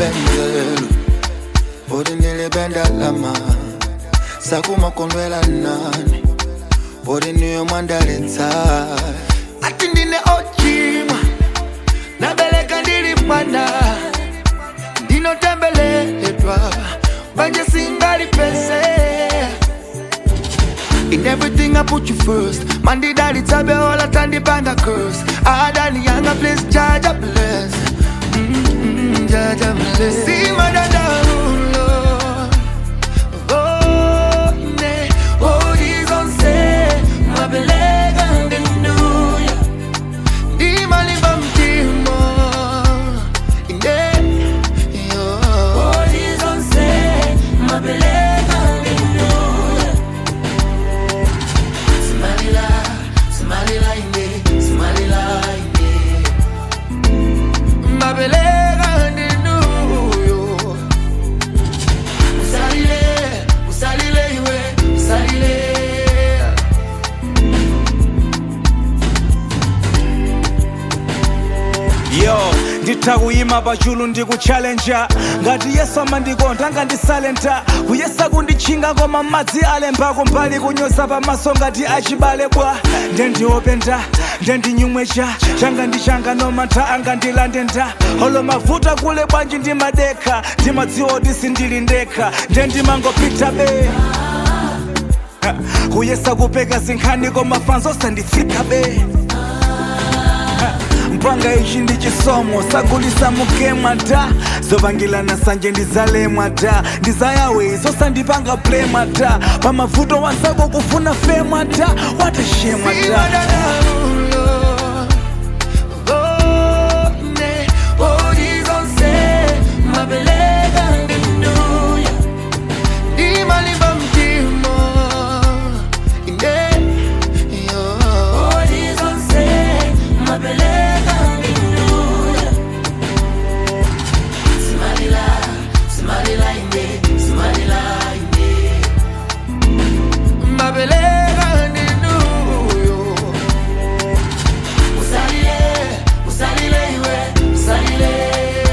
benzelu bodi nilibenda lama sakumakondwela nani bodi niyo mwandalitsa ati ndine ochima nabeleka ndilipanda ndinotembeleledwa banje singali pese In everything I put you first Man the daddy tabe all I turn the band a curse I done the younger place judge a bless mm-hmm, Judge a bless See my dada Lord Oh, ne Oh, he's on say My belega and the new year Di maliba mtimo Inde Yo Oh, he's on say My belega and the new year Somalila, Somalila inde, Somalila inde. Mabelega ndinuyo. Usalile, usalile iwe, usalile. yo ndithakuyima pachulu ndikuchallenja ngati yesu amandikonda angandisalenta kuyesa kunditchinga koma madzi alembako mbali kunyoza pamaso ngati achibale bwa ndendiopenda ndendinyumwecha changa ndi changa nomantha angandilande nda olo mavuta kule bwanji ndimadekha ndimadziwa kuti sindili ndekha ndendimangopita be Ha, kuyesa kupeka zinkhani koma fanzo osanditsika be mpanga ichi ndi chisomo sagulisa mukemwa ta zopangilana sanje ndizalemwa ta ndizayawe zosandipanga plemwa ta pamavuto wanzako kufuna femwa ta watashemwa See my ta dada Lord. Oh, ne, oh, he's on say, mabelega ndinuyo. Di maliba mtimo, inde, yo. Oh, he's on say, mabelega ndinuyo. Somalila, Somalila inde, Somalila inde. Mabelega ndinuyo. Usalile, usalile iwe, usalile.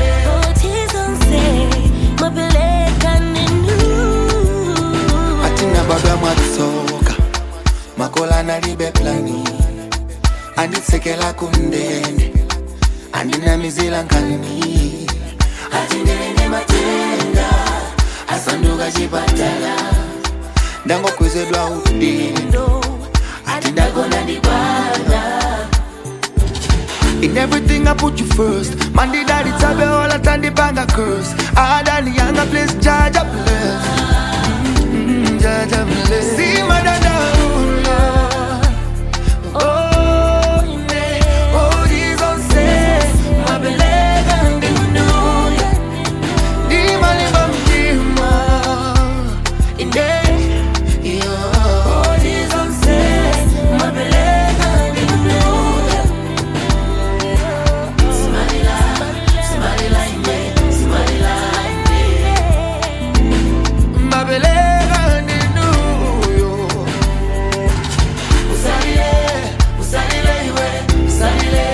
atina baba mwatsoka makola nalibe plani anditsekela kundende andinamizila nkani atindelene matenda asanduka chipatala ndangokwezedwa udindo ati ndagona ndibwana In everything I put you first. Man, the daddy tabe all I turn the band a curse. I done the younger place, judge a bless. Mm-hmm, judge a bless. See my dada, Lord. Oh, ne, oh, he's on say, my belega and the new year. Di maliba mtima, inde, yo. Oh, he's on say, my belega and the new year. Somalila, Somalila inde, Somalila inde. Mabelega ndinuyo. Usalile, usalile iwe, usalile.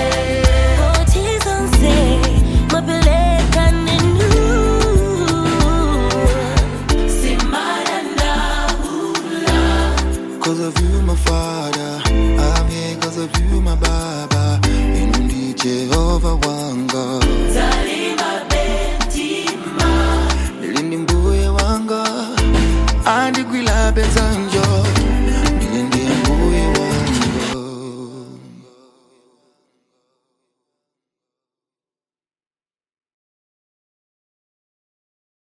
Simara ndahula. Cause of you, my father, I'm here cause of you, my baba. Inundi Jehovah wanga. Zalima bentima. Nilindi mbuye wanga. Andi gwila benzanga.